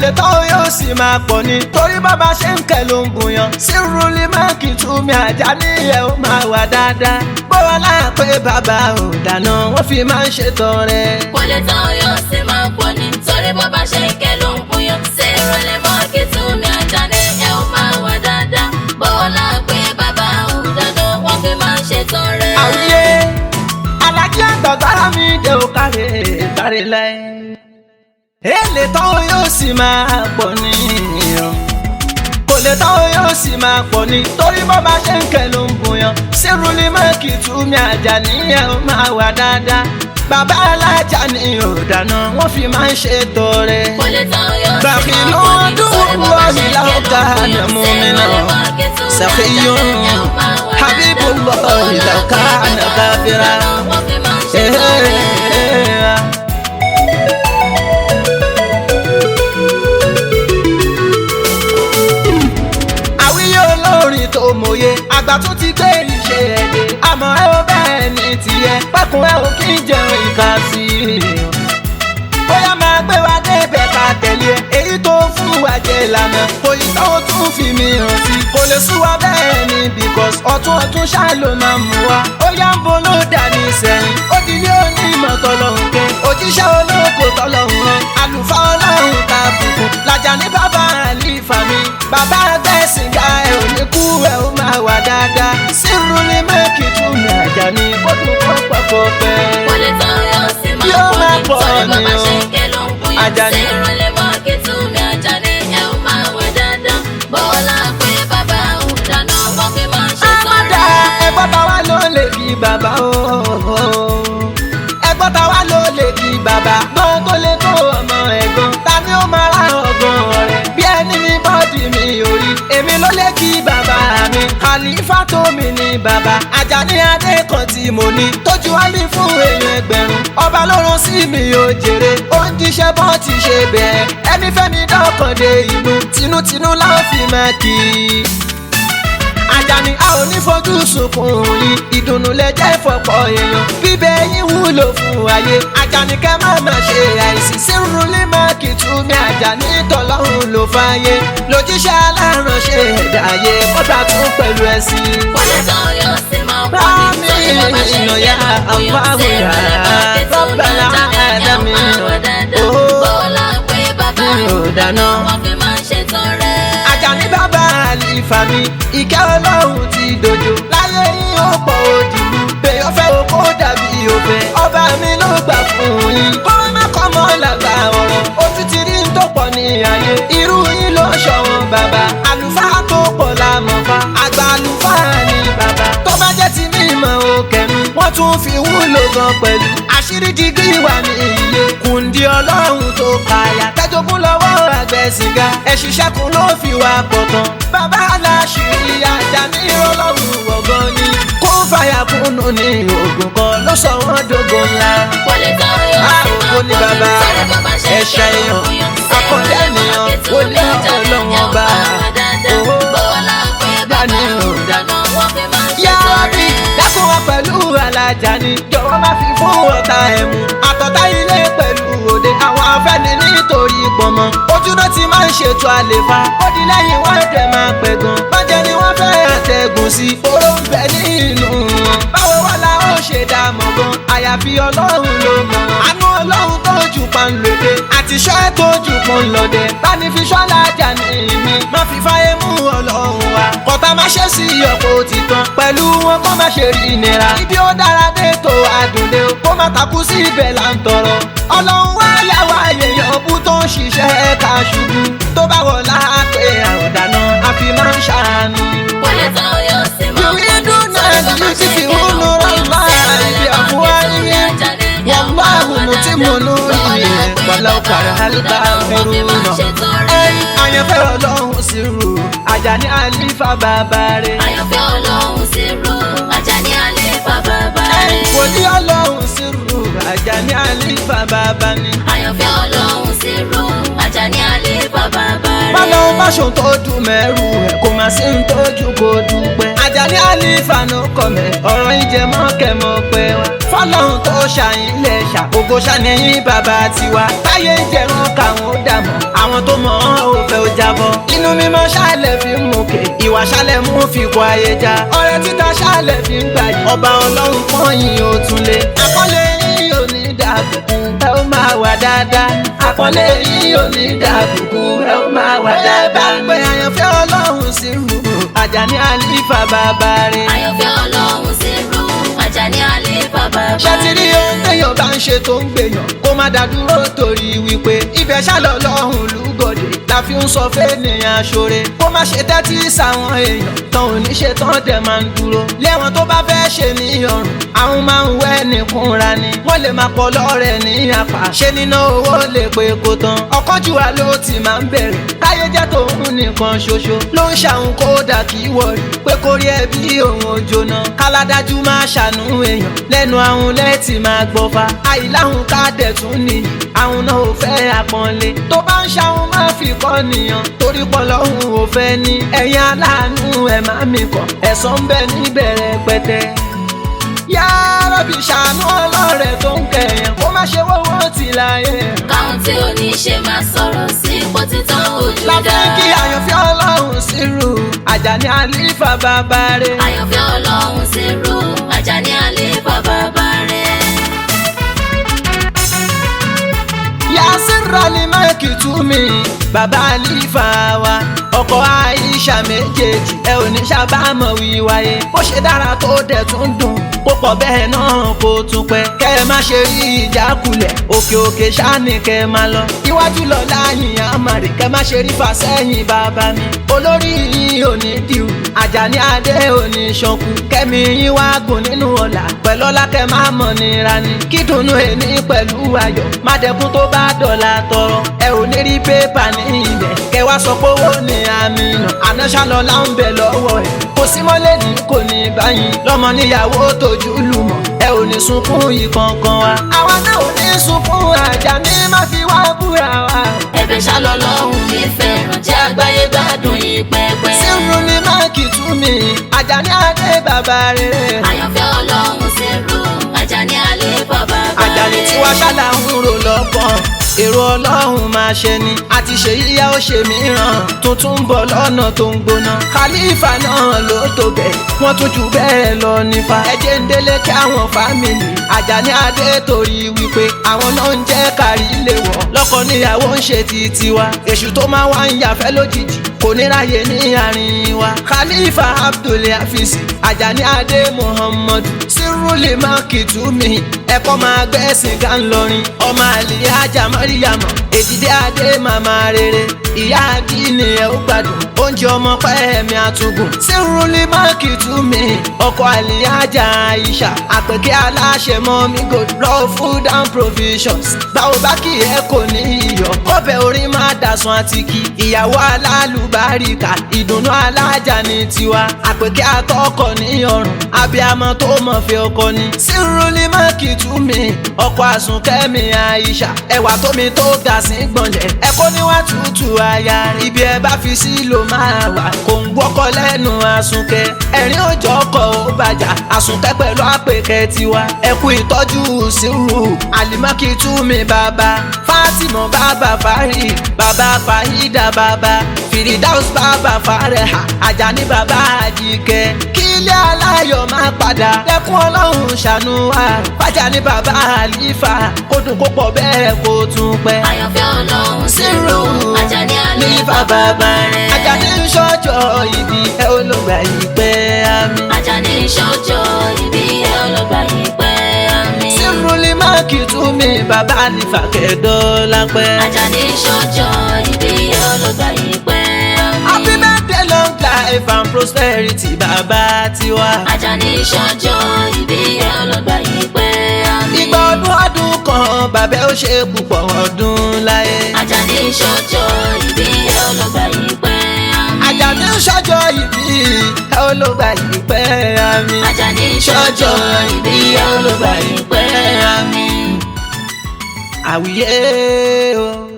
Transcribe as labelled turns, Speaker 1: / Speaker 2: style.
Speaker 1: lè tán yóò sì máa pọ̀ ni torí bàbá ṣe ń kẹ́ ló ń bùyàn sírúlì máàkì túmí àjà níyẹ̀ ó máa wà dáadáa bọ́wọ́ láàpẹ́ bàbá ò dáná wọ́n fi máa ń ṣètọrẹ.
Speaker 2: kò lè tán yóò sì máa pọ̀ ní torí bó bá ṣe ń ké ló ń buyọ̀ ṣé ìrọ̀lẹ́ mọ́ kí túnmí ajá ní ẹ ó máa wà dáadáa bọ́wọ́ láàpẹ́ bàbá òun dáná wọ́n fi máa ń ṣètọrẹ.
Speaker 1: àwùyé alájí àgbàgbára mi dé o káre káre láì. èlé tán yóò sì máa pọ̀ ní kò lè tán yóò sì máa pọ̀ ní torí bó bá ṣe ń kẹ́ ló ń bùyàn sírúlì máàkì túmí àjà níyẹn ó máa wà dáadáa bàbá alájà ni ò dáná wọ́n fi máa ń ṣètọrẹ.
Speaker 2: kò lè tán yóò sì
Speaker 1: Bàkí
Speaker 2: máa
Speaker 1: ló
Speaker 2: pọ̀
Speaker 1: ń
Speaker 2: ní
Speaker 1: dùn
Speaker 2: torí bó bá ṣe ń ké
Speaker 1: lọ́ọ̀hìn
Speaker 2: ló ń
Speaker 1: láwùká
Speaker 2: buyọ̀
Speaker 1: àná mú
Speaker 2: ṣé
Speaker 1: mi náà.
Speaker 2: ìrọ̀lẹ́ mọ́ kí túnmí ajá
Speaker 1: سخي
Speaker 2: ní ẹ ó máa wà
Speaker 1: حبيب
Speaker 2: dáadáa
Speaker 1: الله لو كان كافرا
Speaker 2: wọ́n fi máa ń ṣètọrẹ.
Speaker 1: àwíyé olórin tó mòye àgbà tó ti gbé ìṣe ẹ̀dẹ̀ àmọ́ ẹ ò bẹ́ẹ̀ ní tiẹ̀ pẹ́kun ẹ ò kí ń jẹun ìka sí i. bóyá máa gbé wa débẹ̀ ká tẹ̀lé ẹ èyí tó fún wa jẹ lànà kò yí tó tún fi mi hàn sí kò lè sú wa bẹ́ẹ̀ ni because ọ̀tún ọ̀tún ṣáà ló máa mú wa ó yá ń bo ló dà ní sẹ́yìn ó di ilé onímọ̀ tọ́lọ́hún kẹ́ òjíṣẹ́ olóko tọ́lọ́hún rán àlùfáà ọlọ́run ká bùkún làjà ní bàbá àlìfà mi bàbá gbẹ̀sìn ga ẹ̀ ò ní kú ẹ̀ ó máa wà dáadáa sírù ní mẹ́kì tún ní àjà ní ó tún kọ́ pọ̀pọ̀ pẹ́.
Speaker 2: Kò lè tán yóò sì
Speaker 1: Yóò
Speaker 2: máa
Speaker 1: máa
Speaker 2: pọ̀
Speaker 1: pọ̀
Speaker 2: ní torí bàbá
Speaker 1: ni o.
Speaker 2: ṣe ń ké ló ń buyọ̀
Speaker 1: Àjàní.
Speaker 2: ṣé ìrọ̀lẹ́ mọ́ kí túnmí ajá ní ẹ ó máa wà dáadáa bọ́lá pé bàbá òun dáná wọ́n fi máa ń
Speaker 1: Amada
Speaker 2: ṣètọrẹ.
Speaker 1: ẹgbọ́n ta wá ló lè bí bàbá o. Ẹgbọ́n ta wá ló lè bí bàbá. Gbọ́n tó lè tó ọmọ ẹ̀gbọ́n. Ta ni ó máa ra ọgbọ́n rẹ̀? Bí ẹni ní bọ́ọ̀dì mi ò rí. Èmi ló lè kí bàbá mi. Khalifa tó mi ní bàbá. Àjàní adé kan tí mo ní. Tójú wá ní fún èèyàn ẹgbẹ̀rún. Ọba ló rán sí mi ò jèrè. Ó ń jíṣẹ́ bọ́ ti ṣe bẹ́ẹ̀. Ẹni fẹ́mi dọ́kàn dé inú. Tinútinú láwọn fi máa kì í. Àjàní a ò ní fojú sunkún yín ìdùnnú lè jẹ́ ìfọ̀pọ̀ èèyàn bíbẹ̀ yín wúlò fún ayé Àjàní kẹ́ má má ṣe àìsí sírun lè má kì í tú mi Àjàní tọ́lọ́hún ló fàyè lójíṣẹ́ aláránṣẹ́ ẹ̀dá ayé kọ́tà tún pẹ̀lú ẹ̀sìn.
Speaker 2: Kò lè tán yóò sì máa pọ̀
Speaker 1: Bámi
Speaker 2: ní torí bàbá ṣe ń ké
Speaker 1: ìyá
Speaker 2: ló ń buyọ̀
Speaker 1: àfáwò
Speaker 2: ṣé
Speaker 1: yá
Speaker 2: ìrọ̀lẹ́ mọ́ kí túnmí
Speaker 1: rọ́bàlá
Speaker 2: ajá ní ẹ ó
Speaker 1: àdámi
Speaker 2: máa wà dáadáa
Speaker 1: Ó.
Speaker 2: bọ́lá pé bàbá
Speaker 1: Mi ò
Speaker 2: òun
Speaker 1: dáná.
Speaker 2: dáná wọ́n fi máa ń ṣètọrẹ.
Speaker 1: Àjàní bàbá àlìfà mi ìkẹ́ ọlọ́run ti dojo láyé yín ó pọ̀ òdìlú bẹ́ẹ̀ ọ̀fẹ́ o kó dàbí òfẹ́ ọba mi ló gbà fún yín kó má kọ́ mọ́ làgbà ọ̀rọ̀ ojú ti rí tó pọ̀ ní ayé irú yín ló ṣọ̀wọ́n bàbá àlùfáà tó pọ̀ lámọ̀fá àgbà àlùfáà ni bàbá tó bá jẹ́ ti mímọ́ òkè mi wọ́n tún fi wúlò gan pẹ̀lú àṣírí dígí wà ní iye kùndí ọlọ́run tó kàyà tẹ́jọ́gún lọ́wọ́ àgbẹ̀ sìgá ẹ̀ ṣiṣẹ́ kun ló fi wá pọ̀ tán bàbá aláṣírí Àjàní ọlọ́run wọ̀gán ni kó fàyà kúnnù ní oògùn kan ló sọ wọ́n dógò ńlá.
Speaker 2: Kò lè tán yóò
Speaker 1: a
Speaker 2: sì
Speaker 1: ò
Speaker 2: máa
Speaker 1: kó ní
Speaker 2: pọ̀ ní
Speaker 1: bàbá
Speaker 2: torí bàbá ṣe ń
Speaker 1: ẹ̀ṣẹ̀
Speaker 2: ké ló ń
Speaker 1: èèyàn
Speaker 2: buyọ̀ ṣé
Speaker 1: akọ̀dé
Speaker 2: ìrọ̀lẹ́ mọ́
Speaker 1: ènìyàn
Speaker 2: kí
Speaker 1: ó
Speaker 2: túnmí
Speaker 1: ní
Speaker 2: ajá ní
Speaker 1: ọlọ́run
Speaker 2: ẹ ó
Speaker 1: ọba.
Speaker 2: máa wà dáadáa
Speaker 1: Owó
Speaker 2: bọ́lá pé bàbá
Speaker 1: dání
Speaker 2: òun
Speaker 1: ò
Speaker 2: dáná wọ́n fi máa ń
Speaker 1: yáàbí
Speaker 2: ṣètọrẹ.
Speaker 1: dákun wa pẹ̀lú Alájàní jọ̀wọ́ má fi fún ọ̀tá ẹ̀ mú àtọ̀tá ilé pẹ̀lú òde àwọn afẹ́ni nítorí pọ̀mọ́ ojúná ti máa ń ṣètò àlefa ó di lẹ́yìn wọ́n dẹ̀ máa pẹ̀ gan bàjẹ́ ni wọ́n fẹ́ àtẹ̀gùn sí oró ń bẹ nínú wọn báwo wá la ó ṣe dá mọ̀ gan àyàfi ọlọ́run ló mọ̀ àánú ọlọ́run tó jù pa ń lòdè àti iṣẹ́ tó jù pọ̀ ń lọ́dẹ báni fi ṣọ́lá Àjàní mi má fi fáyé mú ọlọ́run wa kọ́tà má ṣe sí ọ̀pọ̀ òtítàn pẹ̀lú wọn kó má ṣe rí ìnira ibi ó dára dé tó àdùnlé o kó má takú sí ibẹ̀ là ń tọrọ ọlọ́run wá yà wá èèyàn bú tó ń ṣiṣẹ́ ká ṣubú tó bá wọ̀ láàpẹ̀ àròdànà àfi máa ń ṣàánú.
Speaker 2: Kò lè tán yóò sì máa pọ̀ ní
Speaker 1: يريدون
Speaker 2: torí
Speaker 1: أن
Speaker 2: bàbá ṣe ń ké
Speaker 1: يطفئوا
Speaker 2: ló ń
Speaker 1: نور
Speaker 2: buyọ̀
Speaker 1: الله
Speaker 2: ṣé ìrọ̀lẹ́ mọ́ kí túnmí
Speaker 1: بأفواههم
Speaker 2: ajá ní ẹ ó máa
Speaker 1: والله
Speaker 2: wà
Speaker 1: متم
Speaker 2: dáadáa
Speaker 1: نوره
Speaker 2: bọ́lá pé
Speaker 1: ولو
Speaker 2: bàbá
Speaker 1: كره
Speaker 2: òun dáná wọ́n fi máa ń
Speaker 1: الكافرون
Speaker 2: ṣètọrẹ.
Speaker 1: ẹ̀yin àyànfẹ́ ọlọ́run sí rù Àjàní àlífà bàbá rẹ̀
Speaker 2: Àyànfẹ́ ọlọ́run sí rú Àjàní àléfà bàbá
Speaker 1: ẹ̀yin
Speaker 2: rẹ̀.
Speaker 1: wòlíì ọlọ́run sí rù Àjàní àlífà bàbá ni.
Speaker 2: Àyànfẹ́ ọlọ́run sí rú Àjàní àléfà bàbá rẹ̀.
Speaker 1: bọ́lọ́run bá ṣòun tó dùn mẹ́rù ẹ̀ kò má sí ń tójú kó dúpẹ́. Àjàní àlìfà ló kọ̀ mẹ́ ọ̀rọ̀ ìjẹ mọ́kẹ́mọ́ pé wá. fọlọ́run tó ṣàyìn lẹ̀ ṣà ògo ṣàníyìn bàbá tiwa. táyé ń jẹran káwọn ó dàmọ́ àwọn tó mọ̀ ọ́n ò fẹ́ ó jábọ́. inú mímọ́ ṣálẹ̀ fi ń mọ̀kè ìwà ṣálẹ̀ mú fi kọ ayé já. ọrẹ títa ṣálẹ̀ fi ń gbà yìí. ọba ọlọ́run pọ́yìn ó tún lé. àkọlé yìí ò ní dàbùkù ẹ ó máa wà dáadáa. àkọlé yìí ò ní dàbùkù ẹ ó máa wà dáadáa. pé àyànfẹ́ ọlọ́run sí rú Àjàní àlìfà bàbá rẹ̀.
Speaker 2: àyànfẹ́ ọlọ́run sí rú Àjàní àlìfà bàbá
Speaker 1: ṣé ti rí ohun téèyàn bá ń ṣe tó ń gbèyàn kó má dá dúró torí wípé ibẹ̀ ṣálọ̀ lọ́hùn lúgọ̀dẹ̀ la fi ń sọ fẹ́nìyàn aṣọ́re kó má ṣe tẹ́tí sáwọn èèyàn tán ò ní ṣe tán dẹ̀ máa ń dúró léwọn tó bá fẹ́ ṣe ní ọrùn àwọn máa ń wẹ́ nìkúnra ni wọ́n lè máa pọ̀ lọ́rẹ̀ ní apá ṣé níná owó lè pé kó tán ọ̀kánjúwà ló ti máa ń bẹ̀rẹ̀ káyé jẹ́ tòun nìkan ṣoṣo ló ń ṣàwọn kódà kí wọ̀rí pé kórí ẹbí òun ò jóná káládájú máa ṣàánú èèyàn lẹ́nu àwọn lẹ́tì máa gbọ́fà àìláhùn ká dẹ̀ tún nìyí àwọn náà ò fẹ́ àpọ́nlé tó bá ń ṣàwọn máa fi kọ́ nìyàn torí pọ̀ lọ́hùn ò fẹ́ ní ẹ̀yin aláàánú ẹ̀ má mi kọ̀ ẹ̀sán ń bẹ níbẹ̀rẹ̀ pẹ̀tẹ́ yá rọ́bì ṣàánú ọlọ́rẹ̀ tó ń kẹ̀yàn kó má ṣe wọ́wọ́ tì láyé
Speaker 2: káwọn tí ò ní ṣe máa sọ̀rọ̀ sí ipò títàn ojú dá
Speaker 1: láfẹ́ kí àyànfẹ́ ọlọ́run sírù Àjàní àlìfà bàbá rẹ̀.
Speaker 2: àyànfẹ́ ọlọ́run sí rú Àjàní àlìfà bàbá rẹ̀.
Speaker 1: yasira ni máìkì tú mi bàbá àlìfà wa ọkọ Aisha méjèèjì ẹ ò ní sábàámọ̀ wíwáyé bó ṣe dára tó dẹ̀ tún dùn kó pọ̀ bẹ́ẹ̀ náà kó tún pẹ́ kẹ́ ẹ má ṣe rí ìjákulẹ̀ òkè òkè ṣáàní kẹ́ ẹ má lọ iwájú lọ láyìn àmàrè kẹ́ má ṣe rí fàsẹ́yìn bàbá mi olórí yìí ò ní dìrù Àjàní adé ò ní ṣanku kẹ́mi yín wá gùn nínú ọ̀la pẹ̀lú ọlá kẹ́ má mọ̀ nira ni kí dùnú ẹni pẹ̀lú ayọ̀ má dẹkun tó bá dọ̀la tọrọ ẹ ò ní rí pépà ní ibẹ̀ kẹ́ wá sọ pé owó ní àmì nà àná ṣàlọ́lá ń bẹ lọ́wọ́ ẹ̀ kò sí mọ́lẹ̀ ní kò ní báyìí lọ́mọ níyàwó tójú lùmọ̀ ẹ ò ní sunkún ìkankan wa àwa náà ò ní sunkún Àjàní má fi wá búra wa.
Speaker 2: ẹ̀bẹ̀ ṣàlọ́lọ́hún mi fẹ́ràn jẹ́ àgbáyé gbádùn yìí pẹ́pẹ́.
Speaker 1: sírù ni máàkì tú mi Àjàní adé bàbá rere.
Speaker 2: àyànfẹ́ ọlọ́run sí rú Àjàní àlìfà bàbá rẹ̀.
Speaker 1: Àjàní tí wàá ṣáda ń rò lọ́gbọ̀n èrò ọlọ́run máa ṣe ni àti ṣe yíyá ó ṣe mìíràn tuntun ń bọ̀ lọ́nà tó ń gbóná khalifa náà ló tó bẹ̀ wọ́n tún jù bẹ́ẹ̀ lọ nífa ẹjẹ́ ń délé kí àwọn fámìlì Àjàní adé torí wípé àwọn náà ń jẹ́ kárí lè wọ̀ lọ́kọ níyàwó ń ṣe ti tiwa èṣù tó máa wá ń yàfẹ́ lójijì kò ní ráyè ní àárín wa khalifa abdul hafiz Àjàní adé muhammadu sírúlì mákìtúmí ẹ̀kọ́ máa gbẹ́sìn ká ń lọrin ọmọ àlè ajá mọ́ríyàmọ́ èdìdé adé màmá rere ìyá àdínì ẹ̀ ó gbádùn oúnjẹ ọmọ pẹ́ẹ́mí àtúgùn sírúlì mákìtúmí ọkọ̀ àlè ajá aisha àpèké aláṣẹ mọ́mí gold raw food and provisions báwo bá kì í ẹ kò ní iyọ̀ ọbẹ̀ orin máa dàsùn àtìkì ìyàwó alálùbáríkà ìdùnnú alájà ní tiwa àpèké àtọkọ ní ọrùn abiyamọ tó mọ̀ fẹ́ ọkọ ni sírúlì mákìtúmí ọkọ̀ àsùnkẹ́mi aisha ẹwà tómi tó ga sí gbọ̀nlẹ̀ ẹ̀kọ́ níwá tútù aya ibi ẹ bá fi sí ló máa wà kò ń gbọ́kọ̀ lẹ́nu àsunkẹ́ ẹ̀rín òjò ọkọ̀ ó bàjá àsunkẹ́ pẹ̀lú àpèkẹ́ tiwa ẹ̀kú ìtọ́jú sírù àlìmọ́kìtúmí bàbá fátímọ̀ bàbá fárí bàbá fàhídà bàbá fìrìdáùs bàbá fàrẹ̀hà àjàní bàbá àjíkẹ́ kílẹ̀ aláyọ̀ máa padà lẹ́kún ọlọ́run ṣàánú wa fàjà ní bàbá àlífà kó dùn kó pọ̀ bẹ́ẹ̀ kó tún pẹ́.
Speaker 2: àyànfẹ́ ọlọ́run sí
Speaker 1: sírù
Speaker 2: rú Àjàní àlìfà
Speaker 1: àlífà
Speaker 2: bàbá rẹ̀.
Speaker 1: Àjàní ń ṣọjọ́ ìbí ẹ olùgbà yìí pẹ́ àmì.
Speaker 2: Àjàní ṣọjọ́ ìbí ẹ ọlọ́gbà yìí pẹ́ àmì.
Speaker 1: sírù lè má kì í tún mi bàbá àlífà kẹ́dọ́lá pẹ́.
Speaker 2: Àjàní ṣọjọ́ ìbí ẹ ọlọ́gbà yìí pẹ́ àmì.
Speaker 1: happy birthday long life and prosperity bàbá tiwa.
Speaker 2: Àjàní ṣọjọ́ ìbí ẹ ọlọ́gbà yìí pẹ́ àmì.
Speaker 1: ìgbà ọdún ọdún kan bàbá ó ṣe púpọ̀ ọdún láyé.
Speaker 2: Àjàní ṣọjọ́ ìbí ẹ ọlọ́gbà yìí pẹ́ àmì.
Speaker 1: Àjàní ń ṣọjọ́ ìbí ẹ olùgbà yìí pẹ́ àmì.
Speaker 2: Àjàní ṣọjọ́ ìbí ẹ ọlọ́gbà yìí pẹ́ àmì.
Speaker 1: àwíyé o.